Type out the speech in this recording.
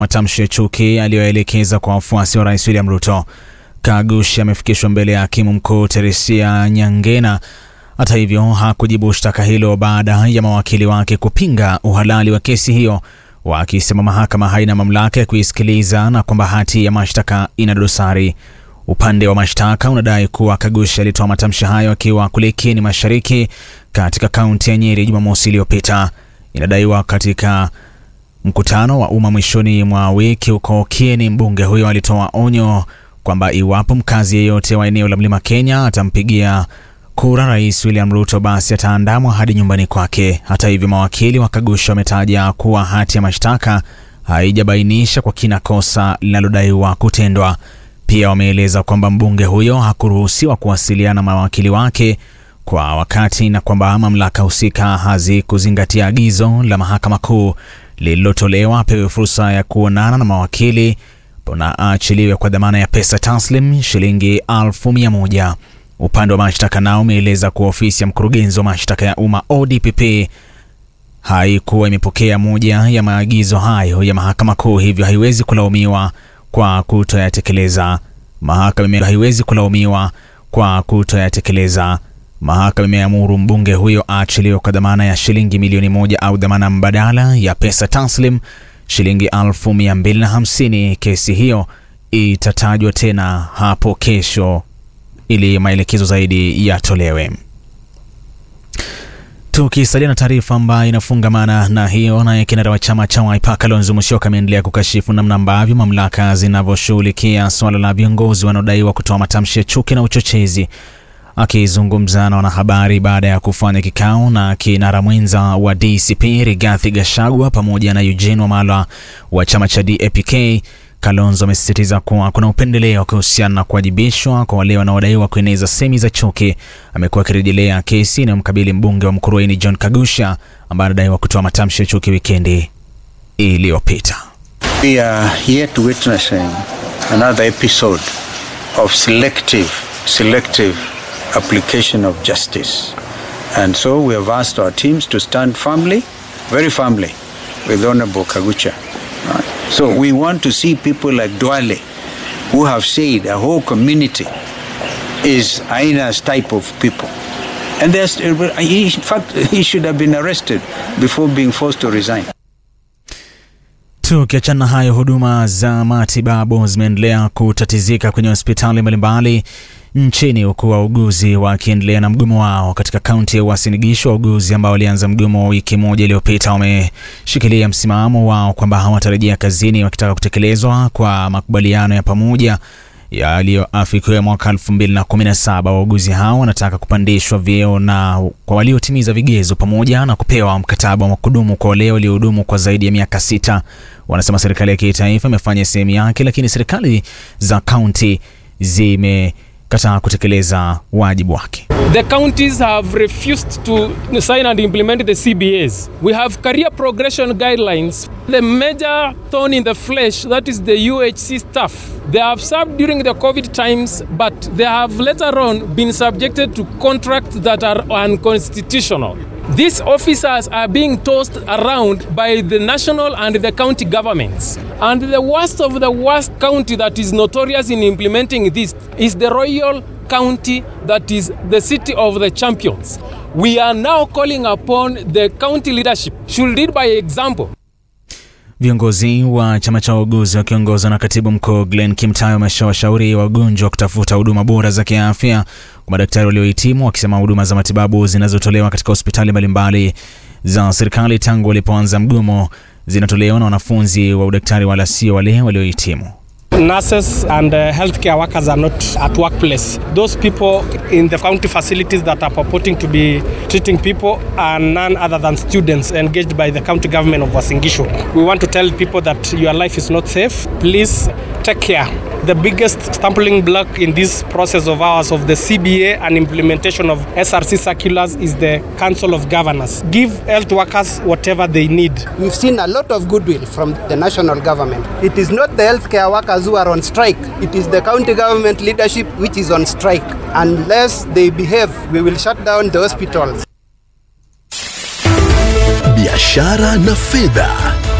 matamshi ya chuki aliyoelekeza kwa wafuasi wa rais William Ruto. Kagushi amefikishwa mbele ya hakimu mkuu Teresia Nyangena. Hata hivyo hakujibu shtaka hilo baada ya mawakili wake kupinga uhalali wa kesi hiyo, wakisema mahakama haina mamlaka ya kuisikiliza na kwamba hati ya mashtaka ina dosari. Upande wa mashtaka unadai kuwa Kagushi alitoa matamshi hayo akiwa kule Kieni Mashariki katika kaunti ya Nyeri Jumamosi iliyopita. Inadaiwa katika mkutano wa umma mwishoni mwa wiki huko Kieni, mbunge huyo alitoa onyo kwamba iwapo mkazi yeyote wa eneo la Mlima Kenya atampigia kura Rais William Ruto basi ataandamwa hadi nyumbani kwake. Hata hivyo, mawakili wa Kagushi wametaja kuwa hati ya mashtaka haijabainisha kwa kina kosa linalodaiwa kutendwa. Pia wameeleza kwamba mbunge huyo hakuruhusiwa kuwasiliana na mawakili wake kwa wakati na kwamba mamlaka husika hazikuzingatia agizo la mahakama kuu lililotolewa apewe fursa ya kuonana na mawakili na aachiliwe kwa dhamana ya pesa taslim shilingi elfu mia moja. Upande wa mashtaka nao umeeleza kuwa ofisi ya mkurugenzi wa mashtaka ya umma ODPP haikuwa imepokea moja ya maagizo hayo ya mahakama kuu, hivyo haiwezi kulaumiwa kwa kutoyatekeleza. Mahakama haiwezi kulaumiwa kwa kutoyatekeleza. Mahakama imeamuru mbunge huyo aachiliwe kwa dhamana ya shilingi milioni moja au dhamana mbadala ya pesa taslim shilingi elfu mia mbili na hamsini. Kesi hiyo itatajwa tena hapo kesho ili maelekezo zaidi yatolewe. Tukisalia na taarifa ambayo inafungamana na hiyo, naye kinara wa chama cha Wiper Kalonzo Musyoka ameendelea kukashifu namna ambavyo mamlaka zinavyoshughulikia swala la viongozi wanaodaiwa kutoa matamshi ya chuki na uchochezi. Akizungumza na wanahabari baada ya kufanya kikao na kinara mwenza wa DCP Rigathi Gachagua pamoja na Eugene Wamalwa wa chama cha DAP-K, Kalonzo amesisitiza kuwa kuna upendeleo kuhusiana na kuwajibishwa kwa wale wanaodaiwa kueneza semi za chuki. Amekuwa akirejelea kesi inayomkabili mbunge wa Mkurueni John Kagusha ambaye anadaiwa kutoa matamshi ya chuki wikendi iliyopita. We are yet witnessing another episode of selective selective application of justice. And so we have asked our teams to stand firmly, very firmly, with Honorable Kagucha. Right? So we want to see people like Dwale, who have said a whole community is Aina's type of people. And there's, in fact, he should have been arrested before being forced to resign. Tukiachana na hayo, huduma za matibabu zimeendelea kutatizika kwenye hospitali mbalimbali nchini huku wauguzi wakiendelea na mgomo wao. Katika kaunti ya Uasin Gishu, wauguzi ambao walianza mgomo wa wiki moja iliyopita wameshikilia msimamo wao kwamba hawatarejea kazini, wakitaka kutekelezwa kwa makubaliano ya pamoja yaliyoafikiwa mwaka 2017. Wauguzi hao wanataka kupandishwa vyeo na kwa waliotimiza vigezo pamoja na kupewa mkataba wa kudumu kwa wale waliohudumu kwa zaidi ya miaka sita. Wanasema serikali ya kitaifa imefanya sehemu yake, lakini serikali za kaunti zime kataa kutekeleza wajibu wake. The counties have refused to sign and implement the CBAs. We have career progression guidelines. The major thorn in the flesh, that is the UHC staff. They have served during the COVID times, but they have later on been subjected to contracts that are unconstitutional. These officers are being tossed around by the national and the county governments. And the worst of the worst county that is notorious in implementing this is the Royal County, that is the city of the champions. We are now calling upon the county leadership should lead by example. Viongozi wa chama cha wauguzi wakiongozwa na katibu mkuu Glenn Kimtayo wameshawashauri wagonjwa kutafuta huduma bora za kiafya kwa madaktari waliohitimu, wakisema huduma za matibabu zinazotolewa katika hospitali mbalimbali za serikali tangu walipoanza mgomo zinatolewa na wanafunzi wa udaktari wala sio wale waliohitimu. Nurses and uh, healthcare workers are not at workplace. Those people in the county facilities that are purporting to be treating people are none other than students engaged by the county government of Uasin Gishu. We want to tell people that your life is not safe. Please take care. The biggest stumbling block in this process of ours of the CBA and implementation of SRC circulars is the Council of Governors. Give health workers whatever they need. We've seen a lot of goodwill from the national government. It is not the healthcare workers who are on strike, it is the county government leadership which is on strike. Unless they behave, we will shut down the hospitals. Biashara na fedha.